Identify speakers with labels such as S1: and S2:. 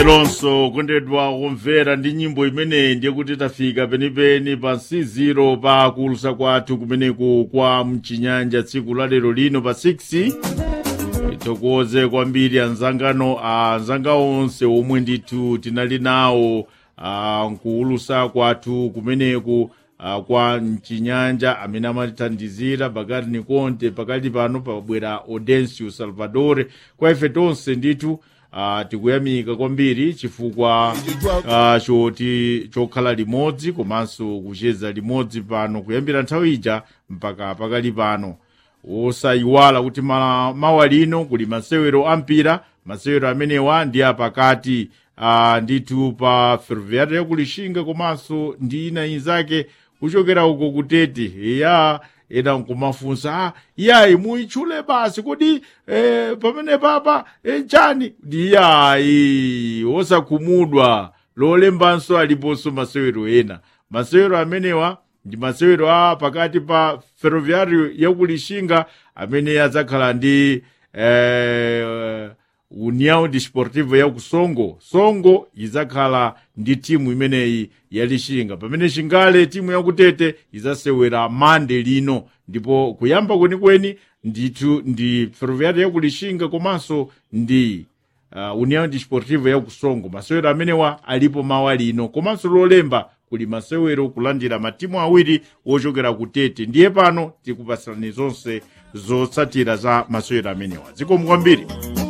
S1: lonso kondedwa kumvera ndi nyimbo imeneyi ndiye kuti tafika penipeni pa nsiziro pa kulusa kwathu kumeneku kwa mchinyanja tsiku la lero lino pa 6 itokoze kwambiri anzangano anzanga onse omwe ndithu tinali nawo ah, nkuulusa kwathu kumeneku ah, kwa mchinyanja amene amatithandizira pakati ni konte pakali pano pabwera audencio salvadore kwa ife tonse ndithu uh, tikuyamika kwambiri chifukwa uh, choti chokhala limodzi komanso kucheza limodzi pano kuyambira nthawi ija mpaka pakali pano osayiwala kuti ma- mawa lino kuli masewero ampira masewero amenewa ndi apakati uh, ndithu pa ferroviária yakulishinga komanso ndi ina inzake kuchokera uko kutete ya ena nkumafunsa ah, yayi muitchule basi kodi eh, pamene papa eh, chani ndi yayi osakhumudwa lolembanso aliponso masewero ena masewero amenewa ndi masewero a pakati pa ferroviário yakulishinga amene adzakhala ndi eh, união desportivo ya ku songo songo idzakhala ndi timu imeneyi ya lishinga pamene chingale timu yakutete idzasewera mande lino ndipo kuyamba kwenikweni ndithu ndi ferroviário ya ku lishinga komanso ndi uh, união desportivo ya ku songo masewero amenewa alipo mawa lino komanso lolemba kuli masewero kulandira matimu awiri wochokera kutete ndiye pano tikupasirani zonse zotsatira za masewero amenewa zikomo kwambiri